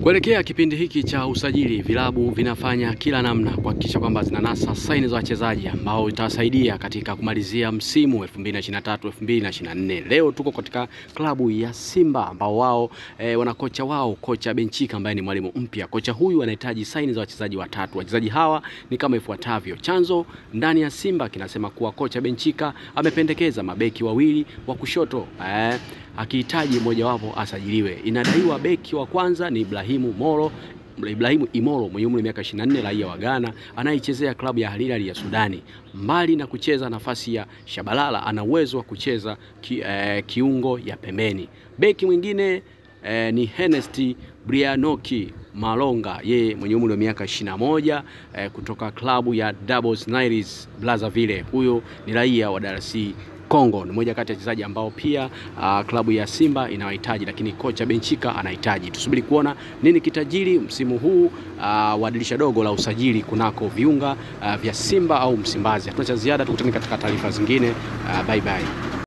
Kuelekea kipindi hiki cha usajili, vilabu vinafanya kila namna kuhakikisha kwamba zinanasa saini za wachezaji ambao itasaidia katika kumalizia msimu 2023 2024. Leo tuko katika klabu ya Simba ambao wao e, wana kocha wao kocha Benchika ambaye ni mwalimu mpya. Kocha huyu anahitaji saini za wachezaji watatu. Wachezaji hawa ni kama ifuatavyo. Chanzo ndani ya Simba kinasema kuwa kocha Benchika amependekeza mabeki wawili wa kushoto e, akihitaji mmojawapo asajiliwe. Inadaiwa beki wa kwanza ni Ibrahimu Moro Ibrahimu Imoro mwenye umri wa miaka 24 raia wa Ghana anayechezea klabu ya Al Hilal ya Sudani. Mbali na kucheza nafasi ya Shabalala, ana uwezo wa kucheza ki, eh, kiungo ya pembeni. Beki mwingine eh, ni Henesti Brianoki Malonga, yeye mwenye umri wa miaka 21 eh, kutoka klabu ya Doubles Niles Brazzaville. Huyo ni raia wa DRC Kongo ni moja kati ya wachezaji ambao pia uh, klabu ya Simba inawahitaji, lakini kocha Benchika anahitaji. Tusubiri kuona nini kitajiri msimu huu uh, wa dirisha dogo la usajili kunako viunga uh, vya Simba au Msimbazi. Hatuna cha ziada, tukutane katika taarifa zingine. Uh, bye bye.